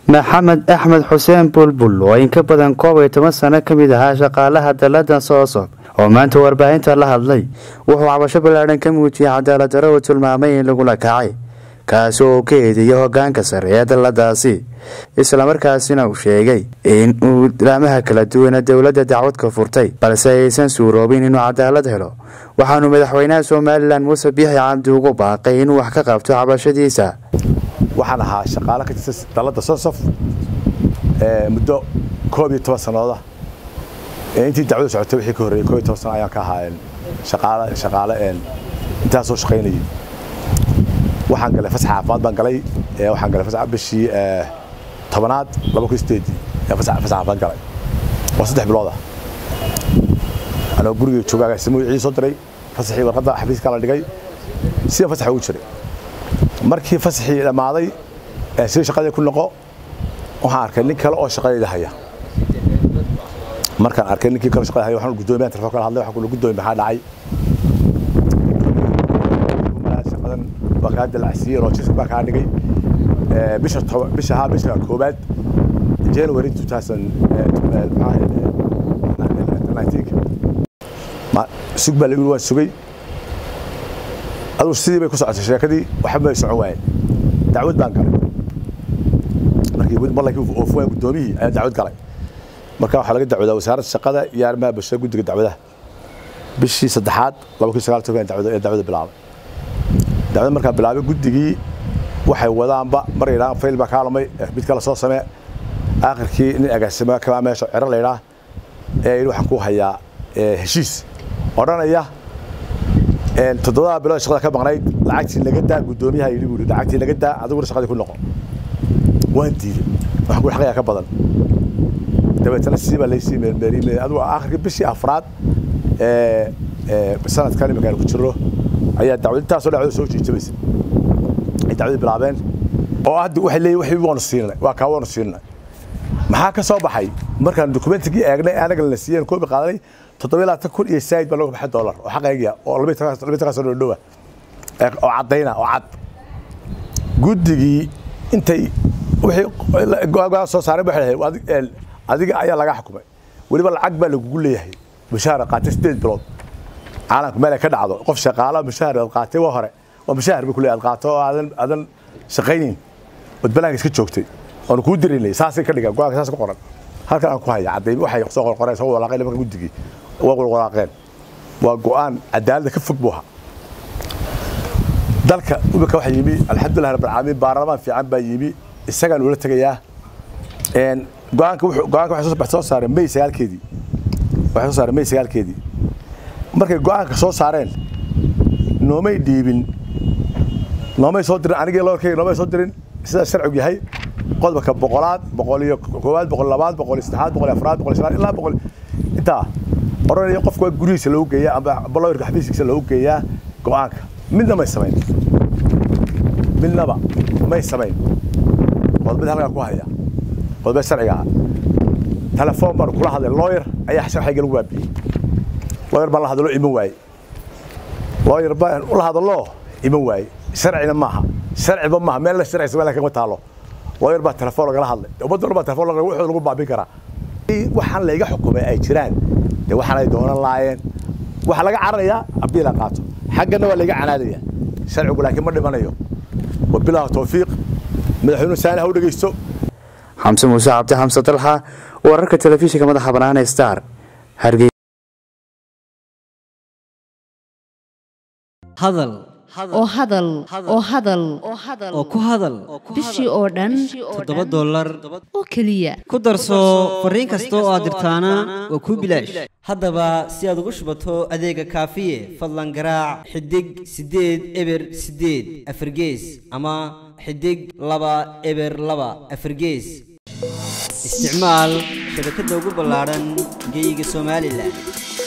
maxamed axmed xuseen bulbul oo in ka badan koob iyo toban sano ka mid ahaa shaqaalaha daladan soosob oo maanta warbaahinta la hadlay wuxuu cabasho ballaadhan ka muujiyey cadaalad daro uu tilmaamay in lagula kacay kaasi oo uu ka eedeeyay hogaanka sare ee daladaasi islamarkaasina uu sheegay in uu ilaamaha kala duwana dowladda dacwad ka furtay balse aysan suuroobin inuu cadaalad helo waxaanu madaxweynaha somalilan muuse biixi cabdi ugu baaqay inuu wax ka qabto cabashadiisa waxaan ahaa shaqaale ka tirsan dalladda sosof muddo koob iyo toban sanooda intii dacwadu socotay wixii ka horreeyey koob iyo toban sano ayaan ka ahaa shaqaale shaqaale intaasoo shaqaynayay waxaan galay fasax caafimaad baan galay waxaan galay fasax bishii tobanaad laba kun sideedii fasax caafimaad galay waa saddex bilooda anoo guriga jooga agaasimo wixii soo diray fasaxii warqadda xafiiska la dhigay sida fasaxa ugu jiray markii fasaxii dhammaaday sida shaqadii ku noqo waxaan arkay nin kale oo shaqadayda haya markaan arkay ninkii kale shaqada haya waxaan guddoomiyaha telefoon kala hadlay waxaan kula guddoomi maxaa dhacay shaqadan waa kaa dalacsiiyey rojiska baa kaa dhigay bisha bisha haa bisha koobaad january 2019 sug baa lagu waan sugay aduu sidii bay ku socotay sheekadii waxba bay socon waayeen dacwad baan galay markii marlankii oofuwaan guddoomiyihii ayaa dacwad galay marka waxaa laga dacwadaa wasaaradda shaqada iyo arrimaha bulshada guddiga dacwadaha bishii saddexaad laba kun sagaal toban dacwada dacwada bilaabay dacwada markaa bilaabay guddigii waxay wadaanba mar yidhahaan fayl baa kaa lumay mid kale soo samee aakhirkii nin agaasimo kamaa meesha cero la yidhaah ee yidhi waxaan ku hayaa heshiis odhanaya toddobada bilood shaqada ka maqnayd lacagtii naga daa guddoomiyaha yidhi buu lacagtii naga daa adiguna shaqadii ku noqo waan diiday waxaan ku xaqayaa ka badan dabeetana sidii baa laysii meelmeeliyey adigu aakhirkii bishii afraad sanadkan iminkaan ku jiro ayaa dacwad intaasoo dhacdo soo jiijabaysa ay dacwadii bilaabeen oo hadda waxay leeyihin waxii waanu siinay waa kaa waanu siinay maxaa ka soo baxay markaan dokumentigii eegnay anaga lana siiyeen koobi qaadanay toddoba labaatan kun iyo saayid baa looga baxay dollar oo xaqaygiya oo labiyi toban sano dhowa oo caddayna oo cad guddigii intay wixii go-aan soo saareen waxay dhahay adiga ayaa laga xukumay weliba lacag baa lagugu leeyahay mushaahar qaatay sideed bilood caalamka meel ay ka dhacdo qof shaqaala mushaahar aad qaatay waa hore waa mushaahar buu ku leeyahay aad qaato oo aadan aadan shaqaynin ood banaanka iska joogtay oonu kuu dirinay saasay ka dhigaan go-aanka saas ku qoran halkan aan ku haya cadday waxay soo qorqoreen soo walaaqeen nimanka guddigii waa walaaqeen waa go-aan cadaaladda ka fog buu ahaa dalka imika waxaa yimi alxamdulilah rabbil caalamiin baarlamaan fiican baa yimi isagaan ula tegayaa go-aanka wuxuu go-aanka waxay soo saareen may sagaalkeedii waxay soo saareen may sagaalkeedii markay go-aanka soo saareen noomay dhiibin noomay soo dirin anigii loorkeyga noomay soo dirin sida sharcigu yahay qodobka boqolaad boqol iyo koowaad boqol labaad boqol iyo saddexaad boqol iyo afraad boqol iyo shanaad ilaa boqol intaa odhanaya qofka waa gurigiisa loogu geeyaa amba lawirka xafiiskiisa loogu geeyaa go-aanka midna may samayn midnaba may samayn qodobada halkaa ku haya qodobada sharciga ah telefoon baan kula hadlay lawyer ayaa sharciga lagu waabiyey lawyer baan la hadlo iman waaye lawyer baan ula hadlo iman waaye sharcina maaha sharciba maaha meel la sharci samee kama taalo lawyer baa telefoon lagala hadlay ummadda dhan baa telefoon lagala wuxuu lagu baabin karaa waxaan layga xukumay ay jiraan dee waxaan ay doonan laayeen waxaa laga cararayaa abiila qaato xaggana waa laga canaadaya sharcigu laakiin ma dhimanayo wabilaahi tawfiiq madaxweynuhu saani ha u dhegeysto xamse muuse cabdi xamse dalxa wararka telefishinka madaxa bannaan ee star hargey hadal oo hadal oo hadal oo ku hadal bishii oo dhan toddoba dollar oo keliya ku darso fariin kasta oo aad dirtaana waa kuu bilaash haddaba si aad ugu shubato adeega kaafiye fadlan garaac xidig siddeed eber siddeed afargees ama xidig laba eber laba afargees isticmaal shabakadda ugu ballaadhan geyga somalilan